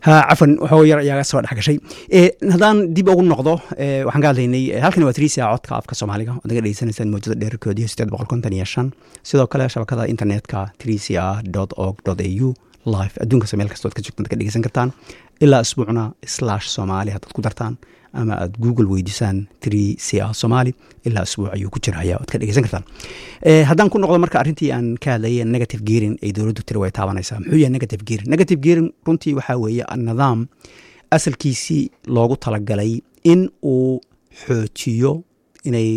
ha cafan waxoo yar ayaa soo dhex gashay haddaan dib ugu noqdo waxaan ka hadlaynay halkan waa trisia codka afka soomaaliga oad naga dhegeysanaysaan mawjada dheerarkoodiyo sideed boqol konton iyo shan sidoo kale shabakada internetka trisia dot org dot a u live adduunkas meel kastood ka joogtaan ka dhegeysan kartaan ilaa isbuucna slash soomaali haddaad ku dartaan ama aad google weydiisaan trisia somali ilaa isbuuc ayuu ku jirhaya oad ka dhegeysan kartaan haddaan ku noqdo marka arrintii aan ka hadlayay negative gearing ay dowladdu tiri way taabanaysaa muxuu yahay negative gearing negative gearing runtii waxaa weeye nidaam asalkiisii loogu talagalay in uu xoojiyo inay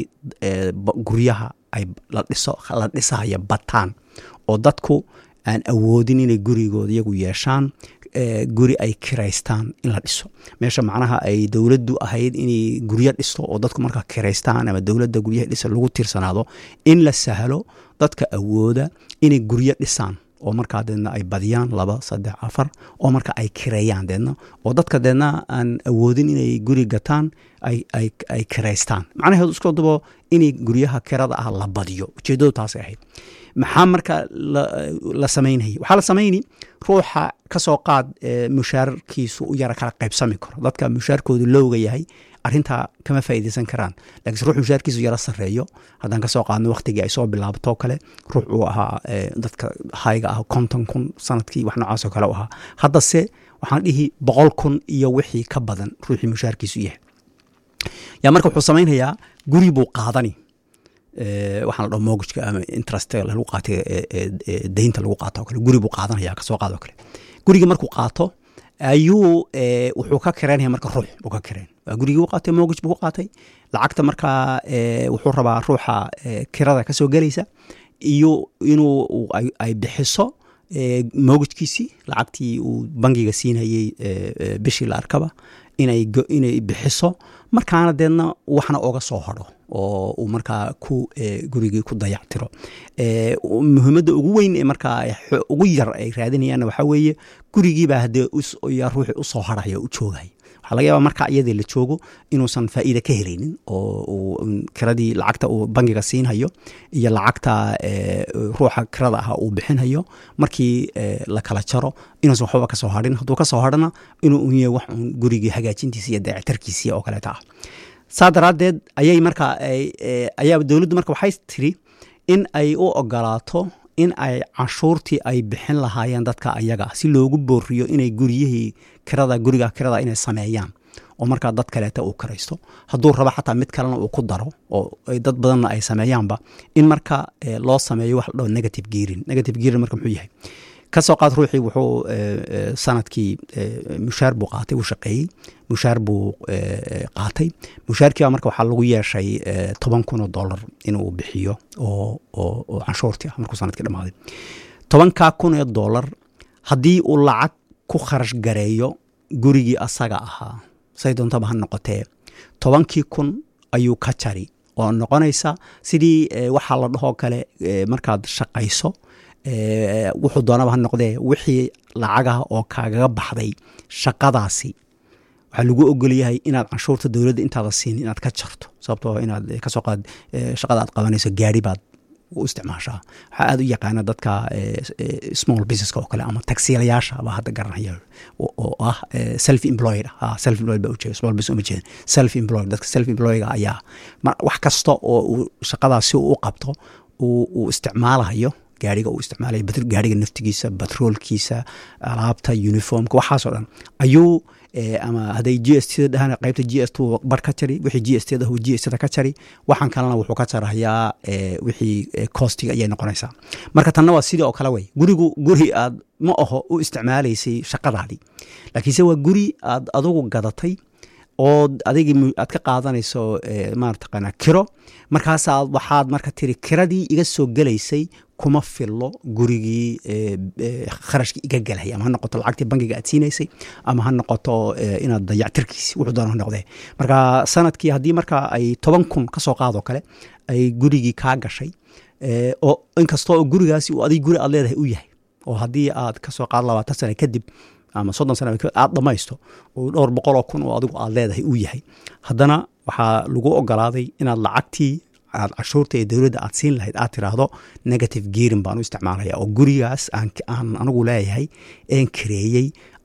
guryaha ay la dhiso la dhisaya bataan oo dadku aan awoodin inay gurigooda iyagu yeeshaan guri ay kiraystaan in la dhiso meesha macnaha ay dowladdu ahayd inay guryo dhisto oo dadku markaa kiraystaan ama dowladda guryaha dhisa lagu tiirsanaado in la sahlo dadka awooda inay guryo dhisaan oo markaa deedna ay badiyaan laba saddex afar oo marka ay kireeyaan deedna oo dadka deedna aan awoodin inay guri gataan ay kiraystaan macnaheedu isku dubo inay guryaha kirada ah la badiyo ujeeddadu taasay ahayd maxaa marka la samaynaya waxaa la samayni ruuxa ka soo qaad mushaarkiisu u yara kala qaybsami karo dadka mushaarkoodu lowga yahay arintaa kama faa'iideysan karaan lakiinse ruux mushaarkiisu yara sarreeyo haddaan kasoo qaadno waktigii ay soo bilaabtoo kale ruux uu ahaa dadka hayga ah konton kun sanadkii wax noocaasoo kale u ahaa haddase waxaan dhihi boqol kun iyo wixii ka badan ruuxii mushaarkiisu yahay yaa marka wuxuu samaynayaa guri buu qaadani waxaan la dhaho mogajka ama interest lagu qaatay deynta lagu qaato o kale guri buu qaadanaya kasoo qaado kale guriga markuu qaato ayuu wuxuu ka kareynaya marka ruux buu ka kareen waa gurigii u qaatay mogaj buu ku qaatay lacagta markaa wuxuu rabaa ruuxa kirada kasoo gelaysa iyo inuu ay bixiso mogajkiisii lacagtii uu bangiga siinayey bishii la arkaba inay bixiso markaana deedna waxna oga soo hadho oo uu markaa ku gurigii ku dayactiro muhiimadda ugu weyn ee markaa ugu yar ay raadinayaanna waxaa weeye gurigiibaa haddee yaa ruuxii usoo harhaya u joogay waxaa laga yaaba markaa iyadii la joogo inuusan faa'iida ka helaynin oo uu kiradii lacagta uu bangiga siinhayo iyo lacagta ruuxa kirada ah uu bixinhayo markii la kala jaro inuusan waxbaba kasoo hadhin hadduu kasoo hadhana inuu unye wax un gurigii hagaajintiisi iyo dayactarkiisii oo kaleeta ah saa daraaddeed ayay markaa ayaa dowladdu marka waxay tiri in ay u ogolaato in ay canshuurtii ay bixin lahaayeen dadka ayaga si loogu booriyo inay guryihii kirada guriga kirada inay sameeyaan oo markaa dad kaleeta uu kiraysto hadduu rabo xataa mid kalena uu ku daro oo dad badanna ay sameeyaanba in marka loo sameeyo wax la dhaho negative gearing negative gearing marka muxuu yahay kasoo qaad ruuxii wuxuu sanadkii mushaar buu qaatay wuu shaqeeyey mushaar buu qaatay mushaarkiiba marka waxaa lagu yeeshay toban kun oo dollar inuu bixiyo oo canshuurtii ah markuu sanadkii dhamaaday tobankaa kun oo dollar haddii uu lacag ku kharash gareeyo gurigii asaga ahaa say doontaba ha noqotee tobankii kun ayuu ka jari oo noqonaysa sidii waxaa la dhahoo kale markaad shaqayso wuxuu doonaba ha noqdee wixii lacagaha oo kaagaga baxday shaqadaasi waxaa lagu ogolyahay inaad canshuurta dowladda intaada siin inaad ka jarto sababtoo inaad kasoo qaad shaqada aad qabanayso gaari baad u isticmaashaa waxaa aada u yaqaana dadka small businesska oo kale ama tagsiilayaasha baa hadda garanaya oo ah self employed self employed baa ujeeda small business uma jeedan self employed dadka self employedga ayaa wax kasta oo uu shaqadaas si uu u qabto uu isticmaalayo gaariga uu isticmaalaya gaariga naftigiisa batroolkiisa alaabta uniformka waxaasoo dhan ayuu ama hadday g s t dhahaan qaybta g s t bar ka jari wixii g s t dah g s t ka jari waxaan kalena wuxuu ka jarayaa wixii costiga ayay noqonaysaa marka tanna waa sidii oo kale wey gurigu guri aad ma aho u isticmaalaysay shaqadaadii laakiinse waa guri aad adugu gadatay oo adigii aad ka qaadanayso marataqaana kiro markaasaa waxaad marka tiri kiradii iga soo gelaysay kuma fillo gurigii kharashkii iga gelhay ama ha noqoto lacagtii bangiga aad siinaysay ama ha noqoto inaad dayactirkiisi wuxuu doona ha noqdee marka sanadkii haddii marka ay toban kun ka soo qaadoo kale ay gurigii kaa gashay oo inkastoo gurigaasi uu adig guri aad leedahay u yahay oo haddii aad kasoo qaado labaatan sana kadib ama soddon sana aad dhamaysto oo dhowr boqoloo kun oo adigu aad leedahay uu yahay haddana waxaa lagu ogolaaday inaad lacagtii aad cashuurta ee dowladda aad siin lahayd aad tiraahdo negative gearing baan u isticmaalaya oo gurigaas aan anigu leeyahay een kareeyey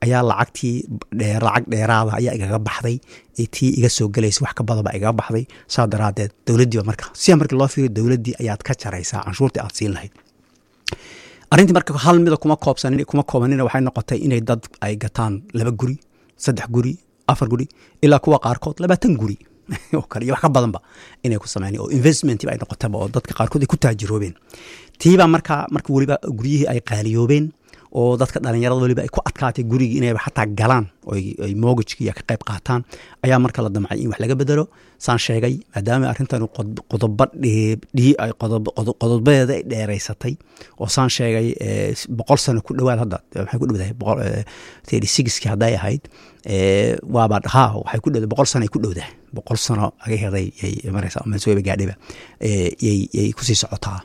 ayaa lacagtii lacag dheeraada ayaa igaga baxday tii iga soo gelaysa wax ka badanba igaga baxday saa daraadeed dowladdiiba marka sidaa markii loo fiiriyo dowladdii ayaad ka jaraysaa canshuurtii aad siin lahayd arrintii marka hal mida kuma koobsanin kuma koobanina waxay noqotay inay dad ay gataan laba guri saddex guri afar guri ilaa kuwa qaarkood labaatan guri oo kale iyo wax ka badanba inay ku sameyn oo investmentba ay noqotaba oo dadka qaarkood ay ku taajiroobeen tiibaa marka marka weliba guryihii ay qaaliyoobeen oo dadka dhalinyarada weliba ay ku adkaatay gurigii inayba xataa galaan ay mogajkiiya ka qayb qaataan ayaa marka la damcay in wax laga bedelo saan sheegay maadaama arrintan qodobo qodobadeeda ay dheeraysatay oo saan sheegay boqol sano ku dhowaad hadda waxay ku dhowdahay thirty sixki hadday ahayd waaba haa waxay ku dhowdahay boqol sano ay ku dhowdahay boqol sano aga heday yay maraysa mansuweba gaadhiba yay kusii socotaa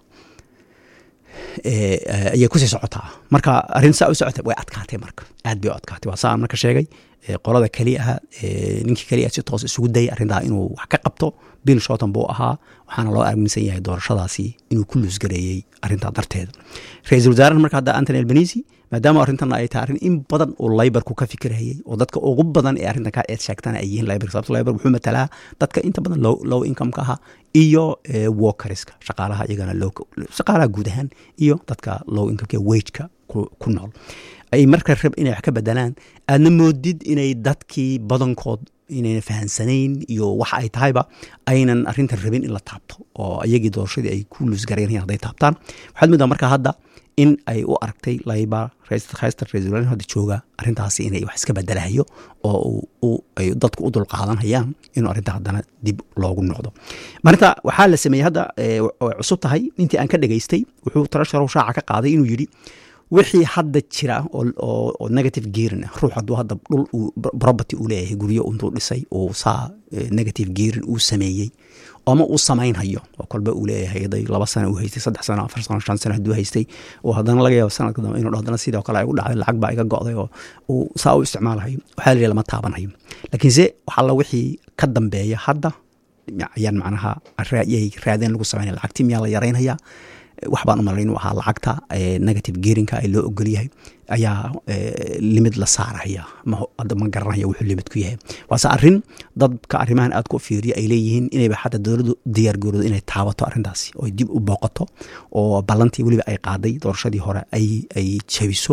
ayay kusii socotaa marka arrin saa u socotay way adkaatay marka aad bay u adkaatay waa saa aan marka sheegay qolada keliya ah ninkii keliya si toos isugu dayay arrintaa inuu wax ka qabto bill shorton buu ahaa waxaana loo aaminsan yahay doorashadaasi inuu ku luusgareeyey arrintaa darteeda ra-iisul wasaaraha marka hadda antony albanisi maadaama arrintan ay tahay arrin in badan uu laybarku ka fikirayay oo dadka ugu badan ee arrintan ka eed sheegtana ay yihiin laybar sababto laybar wuxuu matalaa dadka inta badan low, low income-ka aha iyo workeriska shaqaalaha iyagana shaqaalaha guud ahaan iyo dadka low income-ka wageka ku nool ay marka rab inay wax ka bedelaan aadna moodid inay dadkii badankood inayna fahansanayn iyo waxa ay tahayba aynan arrintan rabin in la taabto oo iyagii doorashadii ay ku luusgareenayaan hadday taabtaan waxaad moodaa marka hadda in ay u aragtay layba haysta ra-isul wasaare hadda jooga arrintaasi inay wax iska bedelahayo oo ay dadku u dulqaadanayaan inuu arrinta haddana dib loogu noqdo marinta waxaa la sameeyey hadda way cusub tahay intii aan ka dhegaystay wuxuu tarasharow shaaca ka qaaday inuu yidhi wixii hadda jira oo negative gearin ah ruux hadduu hadda dhul property uu leeyahay guryo intuu dhisay uu saa negative gearin uu sameeyey ama uu samaynhayo oo kolba uu leeyahay haday laba sano uu haystay saddex sano afar sano shan sano hadduu haystay oo haddana laga yaabo sanadka dambe inuu haddana sidoo kale ay u dhacday lacag baa iga go'day oo uu saa u isticmaalahayo waxaa la lama taabanhayo laakiinse waxalla wixii ka dambeeya hadda ayaan macnaha yay raadeen lagu samaynaya lacagtii miyaa la yaraynhayaa wax baan u malayn inuu ahaa lacagta negative geerinka ay loo ogol yahay ayaa limid la saaraya hadda ma garanaya wuxuu limid ku yahay waase arrin dadka arrimahan aad ku fiiriya ay leeyihiin inayba xataa dowladdu diyaar garoodo inay taabato arrintaasi oo dib u booqato oo ballantii weliba ay qaaday doorashadii hore ay jabiso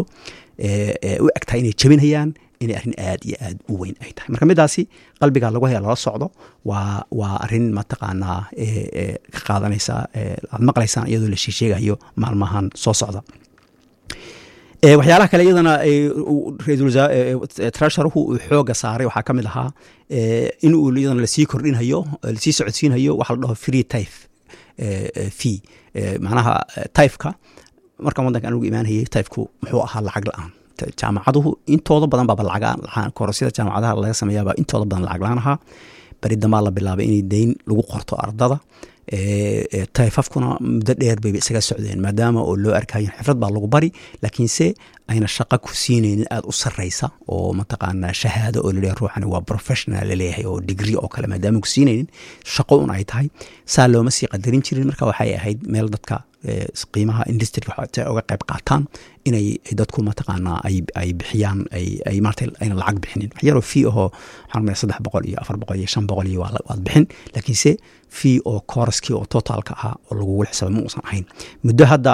u egtahay inay jabinayaan inay arrin aad iyo aad u weyn ay tahay marka midaasi qalbiga lagu haya lala socdo waa waa arrin mataqaanaa ka qaadanaysa aad maqlaysaan iyadoo la sheesheegayo maalmahan soo socda waxyaalaha kale iyadana trasharuhu uu xooga saaray waxaa ka mid ahaa in uu iyadana lasii kordhinhayo lasii socodsiinhayo waxa la dhaho free tyfe fee macnaha tyfeka markaan waddanka anugu imaanayay tyfeku muxuu ahaa lacag la-aan jaamacaduhu intooda badan baaba lacag korosyada jaamacadaha laga sameeyaaba intooda badan lacag la-aan ahaa beri dambaa la bilaabay inay deyn lagu qorto ardada tayfafkuna muddo dheer bayba isaga socdeen maadaama oo loo arkayo xifrad baa lagu bari laakiinse ayna shaqo ku siinaynin aada u sarreysa oo mataqaanaa shahaado oo laleeyahay ruuxani waa professional laleeyahay oo digri oo kale maadaama ku siinaynin shaqo un ay tahay saa looma sii qadarin jirin marka waxay ahayd meel dadka qiimaha industriga uga qayb qaataan inay dadku mataqaanaa ay bixiyaan ay maarata ayna lacag bixinin wax yaroo fee ahoo waxaan rumaya saddex boqol iyo afar boqol iyo shan boqol iyo waad bixin laakiinse fee oo kooraskii oo totaalka ah oo lagugu xisaabay ma uusan ahayn muddo hadda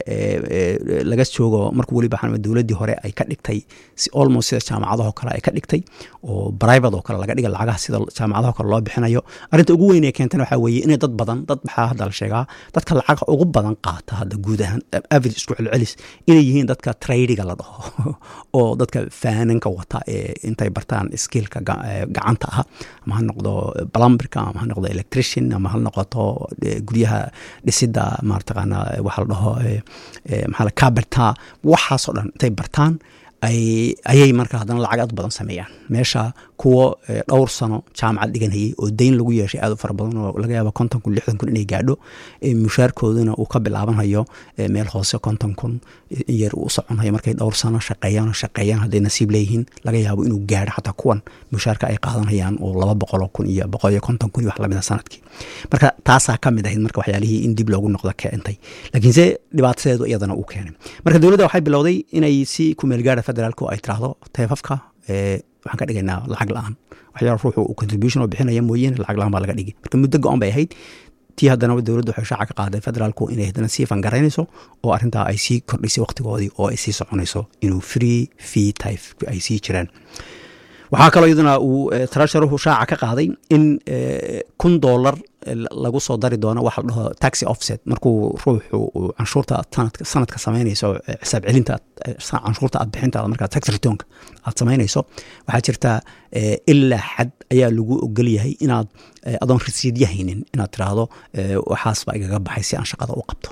laga joogo markuu weliba waxaan dowladdii hore ay ka dhigtay si almost sida jaamacadahoo kale ay ka dhigtay oo private oo kale laga dhiga lacagaha sida jaamacadaho kale loo bixinayo arrinta ugu weyn ee keentana waxaa weeye inay dad badan dad maxaa hadda la sheegaa dadka lacag ugu badan qaata hadda guud ahaan average isku celcelis inay yihiin dadka tradiga la dhaho oo dadka faananka wata ee intay bartaan skillka gacanta ah ama ha noqdo plumberka ama ha noqdo electrician ama ha noqoto guryaha dhisida marataqaana waxa la dhaho maxaa la caberta waxaasoo dhan intay bartaan ayay marka haddana lacag aad badan sameeyaan meesha kuwo dhowr sano jaamacad dhiganayay oo deyn lagu yeeshay aad u fara badan oo laga yaaba konton kun lixdan kun inay gaadho mushaarkooduna uu ka bilaabanhayo meel hoose konton kun in yar uu soconhayo markay dhowr sano shaqeeyaan oo shaqeeyaan hadday nasiib leeyihiin laga yaabo inuu gaadho xataa kuwan mushaarka ay qaadanayaan oo laba boqoloo kun iyo boqol iyo konton kun iyo wax lamida sanadkii marka taasaa ka mid ahayd marka waxyaalihii in dib loogu noqdo keentay laakiinse dhibaatadeedu iyadana uu keenay marka dowladda waxay bilowday inay si kumeelgaara federaalku ay tiraahdo teefafka waxaan ka dhigaynaa lacag la-aan waxyaala ruuxu uu contribution oo bixinaya mooyeen lacag la-aan baa laga dhigi marka muddo go-on bay ahayd tii haddana dowladdu waxay shaaca ka qaaday federaalku inay haddana sii fangaraynayso oo arrintaa ay sii kordhisay waqtigoodii oo ay sii soconayso inuu free fee type ay sii jiraan waxaa kaloo iyaduna uu trasharuhu shaaca ka qaaday in kun dollar lagu soo dari doono waxa la dhaho taxi offset markuu ruuxu uu canshuurta sanadka samaynayso xisaab celinta canshuurta aad bixintaada markaa tax retonka aad samaynayso waxaa jirta ilaa xad ayaa lagu ogol yahay inaad adoon rasiidya haynin inaad tiraahdo waxaas baa igaga baxay si aan shaqada u qabto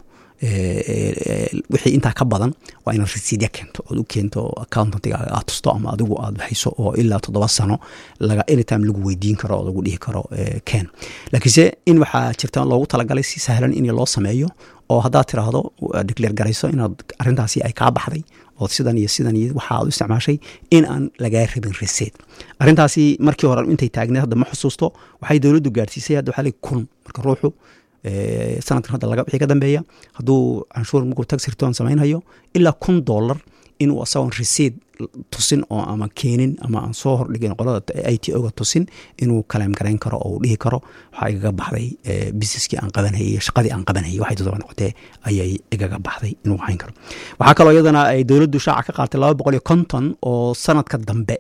wixii intaa ka badan waa inaad rasiidya keento ood u keento accountantiga aad tusto ama adigu aad hayso oo ilaa toddoba sano laga anytime lagu weydiin karo oo lagu dhihi karo ken laakiinse in waxaa jirta loogu talagalay si sahlan in loo sameeyo oo haddaad tiraahdo decleer garayso inaad arrintaasi ay kaa baxday oo sidan iyo sidan iyo waxa aad u isticmaashay in aan lagaa rabin reseed arrintaasi markii hore intay taagneed hadda ma xusuusto waxay dowladdu gaadhsiisay hadda waxaa kun marka ruuxu sanadkan hadda laga wixii ka dambeeya hadduu canshuur markuu tax return samaynhayo ilaa kun dollar inuu asagoon resiid tusin oo ama keenin ama aan soo hordhigin qolada i t o-ga tusin inuu kaleem garayn karo oo uu dhihi karo waxaa igaga baxday businesskii aan qabanhayay shaqadii aan qabanhayay waxay todoba noqotee ayay igaga baxday inuu hayn karo waxaa kaloo iyadana ay dowladdu shaaca ka qaatay laba boqol iyo konton oo sanadka dambe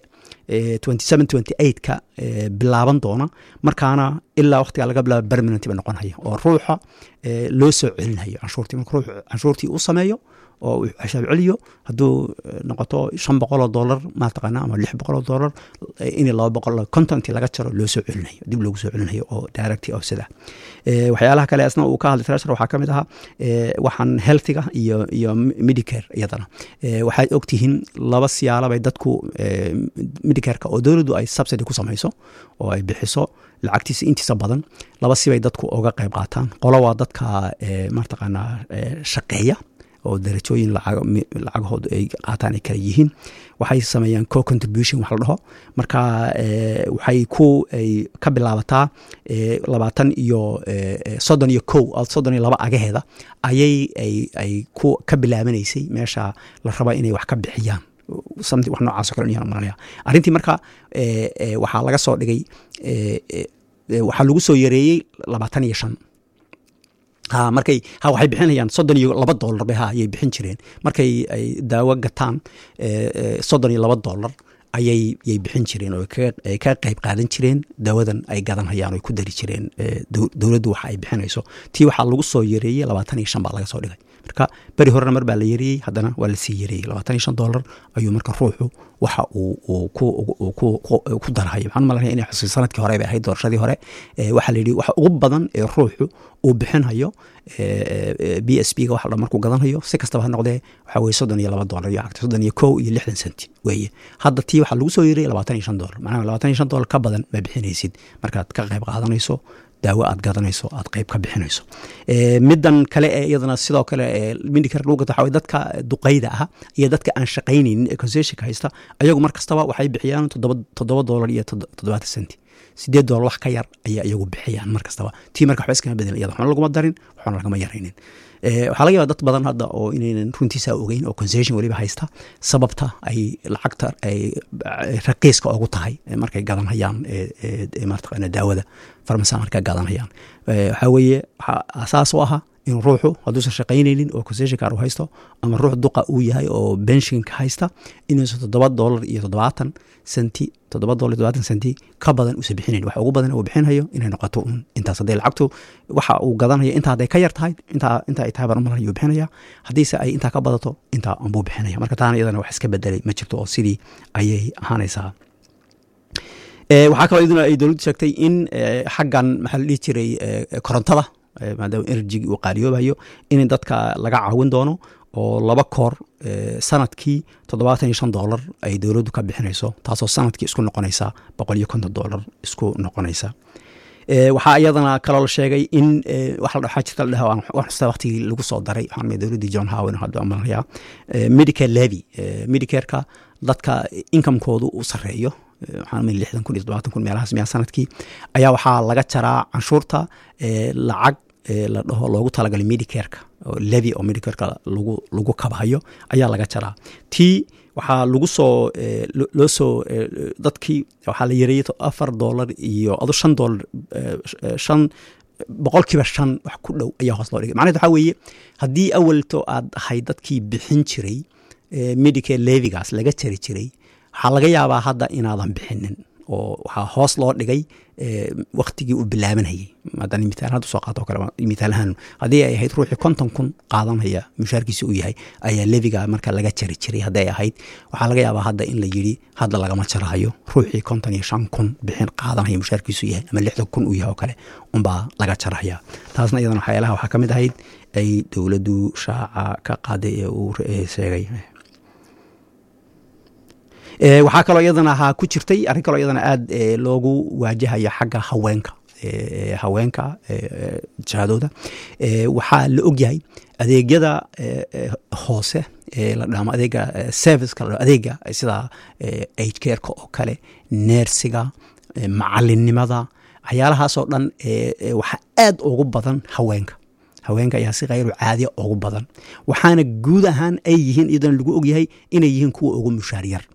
ka bilaaban doona markaana ilaa waqtigaa laga bilaaba permanent ba noqonhaya oo ruuxa loo soo celinhayo canshuurtii marka ruux canshuurtii uu sameeyo oo uu xisaab celiyo hadduu noqoto shan boqoloo dollar mataqaana ama lix boqoloo dollar in laba boqol contonti laga jaro loo soo celinayo dib loogu soo celinayo oo directy offset ah waxyaalaha kale asna uu ka hadlay treasure waxaa ka mid ahaa waxaan healthiga iyo iyo medicare iyadana waxaad ogtihiin laba siyaalabay dadku medicareka oo dowladdu ay subsidy ku samayso oo ay bixiso lacagtiisa intiisa badan laba sibay dadku oga qayb qaataan qolo waa dadka mataqaanaa shaqeeya oo darajooyin lacagahooda ay qaataan ay kala yihiin waxay sameeyaan co contribution wax la dhaho marka waxay ku ay ka bilaabataa labaatan iyo soddon iyo kow soddon iyo laba agaheeda ayay ay ku ka bilaabanaysay meesha la raba inay wax ka bixiyaan something wax noocaas o kale yaan maranaya arrintii marka waxaa laga soo dhigay waxaa lagu soo yareeyey labaatan iyo shan ha markay ha waxay bixinayaan soddon iyo laba dollar bay ha ayay bixin jireen markay ay daawo gataan soddon iyo laba dollar ayay yay bixin jireen oo ay ka qayb qaadan jireen daawadan ay gadanhayaan oo ay ku dari jireen dowladdu waxa ay bixinayso tii waxaa lagu soo yareeyey labaatan iyo shan baa laga soo dhigay marka beri horena mar baa la yareeyey haddana waa lasii yareeyey labaatan iyo shan dollar ayuu marka ruuxu waxa uu ku darhayo waxaan malanaya inay xusuy sanadkii hore bay ahayd doorashadii hore waxaa la yidhi waxa ugu badan ee ruuxu uu bixinhayo b s b ga waxa dhan markuu gadanhayo si kastaba ha noqdee waxaa weye soddon iyo laba dollar iyo lacagta soddon iyo kow iyo lixdan senti weeye hadda tii waxaa lagu soo yeerayay labaatan iyo shan dollar macnaha labaatan iyo shan dollar ka badan ma bixinaysid markaad ka qayb qaadanayso daawo aad gadanayso aad qayb ka bixinayso middan kale ee iyadana sidoo kale mindicare lagu gato waxaa dadka duqayda ah iyo dadka aan shaqaynaynin ee concessionka haysta ayagu mar kastaba waxay bixiyaan toddoba dollar iyo toddobaatan centi sideed dollar wax ka yar ayaa iyagu bixiyaan mar kastaba tii marka waxba iskama bedel iyada waxna laguma darin waxna lagama yaraynin waxaa laga yaba dad badan hadda oo inaynan runtiisa ogeyn oo concession weliba haysta sababta ay lacagta ay raqiiska ugu tahay markay gadanhayaan mataqaana daawada farmasa markay gadanhayaan waxaa weeye waxaa asaas u ahaa in ruuxu hadduusan shaqaynaynin oo concession car u haysto ama ruux duqa uu yahay oo benshinka haysta inuusan toddoba dollar iyo toddobaatan senti toddoba dollar iyo toddobaatan senti ka badan uusan bixinayn waxa ugu badan uu bixinhayo inay noqoto un intaas hadday lacagtu waxa uu gadanaya intaa hadday ka yar tahay intaa inta ay tahay baan umalan ayuu bixinaya haddiise ay intaa ka badato intaa unbuu bixinaya marka taana iyadana wax iska bedelay ma jirto oo sidii ayay ahaanaysaa waxaa kaloo iyaduna ay dowladdu sheegtay in xaggan maxaa la dhihi jiray korontada maadaama enerjigi uu qaaliyoobayo in dadka laga caawin doono oo laba koor sanadkii toddobaatan iyo shan doolar ay dowladdu ka bixinayso taasoo sanadkii isku noqonaysa boqol iyo konton doolar isku noqonaysa waxaa iyadana kaloo la sheegay in waxaa jirta la dhaha xusta waqtigii lagu soo daray waxaan dowladdii john howen hadda malaya medicare levy medicareka dadka inkamkoodu uu sareeyo waxaan lixdan kun iyo todobaatan kun meelahaas miyaa sanadkii ayaa waxaa laga jaraa canshuurta lacag la dhaho loogu talagalay medicareka levy oo medicareka lagu lagu kabhayo ayaa laga jaraa tii waxaa lagu soo loo soo dadkii waxaa la yareeyey afar doolar iyo adu shan doolar shan boqolkiiba shan wax ku dhow ayaa hoos loo dhigay macnaheed waxaa weeye haddii awalto aad ahayd dadkii bixin jiray medicare levigaas laga jari jiray waxaa laga yaabaa hadda inaadan bixinin oo waxaa hoos loo dhigay waktigii uu bilaabanayay haddaan mitaal hadda soo qaato kale mitaalahaan haddii ay ahayd ruuxii konton kun qaadanaya mushaarkiisa uu yahay ayaa leviga marka laga jari jiray hadday ahayd waxaa laga yaabaa hadda in la yidhi hadda lagama jarahayo ruuxii konton iyo shan kun bixin qaadanaya mushaarkiisu yahay ama lixdan kun uu yahay oo kale unbaa laga jarahaya taasna iyadana waxyaalaha waxaa ka mid ahayd ay dowladdu shaaca ka qaaday ee uu sheegay waxaa kaloo iyadana ahaa ku jirtay arrin kaloo iyadana aada loogu waajahayo xagga haweenka haweenka jahadooda waxaa la ogyahay adeegyada hoose la dhamo adeega serviceka la adeega sida age careka oo kale neersiga macalinimada waxyaalahaasoo dhan waxaa aad ugu badan haweenka haweenka ayaa si khayru caadiya ugu badan waxaana guud ahaan ay yihiin iyadana lagu ogyahay inay yihiin kuwa ugu mushaar yar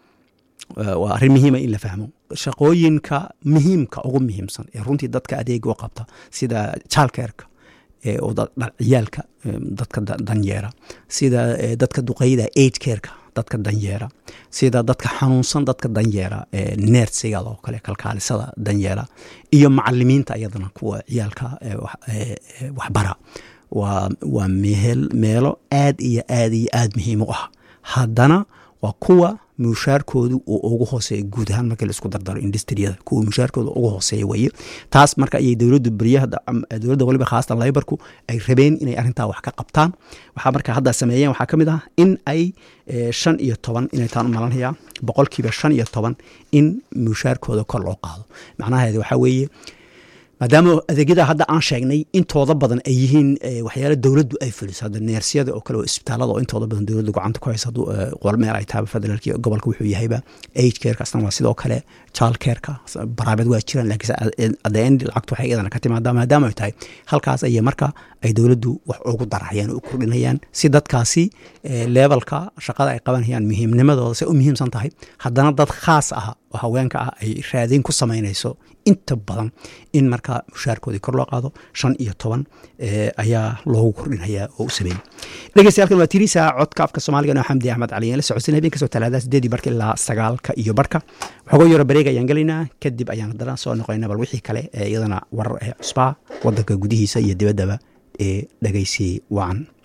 waa arrin muhiima in la fahmo shaqooyinka muhiimka ugu muhiimsan ee runtii dadka adeega u qabta sida jaalkeerka oo ciyaalka dadka danyeera sida dadka duqeyda age careka dadka danyeera sida dadka xanuunsan dadka danyeera neersiga oo kale kalkaalisada danyeera iyo macalimiinta iyadana kuwa ciyaalka waxbara waa meelo aad iyo aad iyo aad muhiim u ah haddana waa kuwa mushaarkoodu uu ugu hooseeya guud ahaan markii laisku dardaro industriyada kuwa mushaarkooda ugu hooseeya weye taas marka ayay dowladdu beryaha dowladda waliba khaasatan laybarku ay rabeen inay arrintaa wax ka qabtaan waxaa marka hadda sameeyeen waxaa ka mid ah in ay shan iyo toban inay taan u malanhayaa boqolkiiba shan iyo toban in mushaarkooda kor loo qaado macnaheeda waxaa weeye maadaama adeegyada hadda aan sheegnay intooda badan ay yihiin waxyaala dowladdu ay fuliso hadda neersiyada oo kale oo isbitaalada oo intooda badan dowladdu gacanta ku haysa qol meel ay taaba federaalki gobolka wuxuu yahayba age careka asna waa sidoo kale child careka baraabad waa jiraan laakiin adda end lacagtu waxay iyadana ka timaadaa maadaama ay tahay halkaas ayay marka ay dowladdu wax ugu darahayaan oo u kordhinayaan si dadkaasi levelka shaqada ay qabanayaan muhiimnimadooda say u muhiimsan tahay haddana dad khaas ah oo haweenka ah ay raadin ku samaynayso inta badan in marka mushaarkoodii kor loo qaado shan iyo toban ayaa loogu kordhinayaa oo u sameeyey dhegeystayaal waa tirisa codka afka soomaaliga noo xamdi axmed cali la socodsin habeen kasoo talaadada sideedii barka ilaa sagaalka iyo barka waxooga yaro bareeg ayaan gelaynaa kadib ayaan haddana soo noqonayna bal wixii kale ee iyadana warar ah cusbaa wadanka gudihiisa iyo dibaddaba ee dhegeysi wacan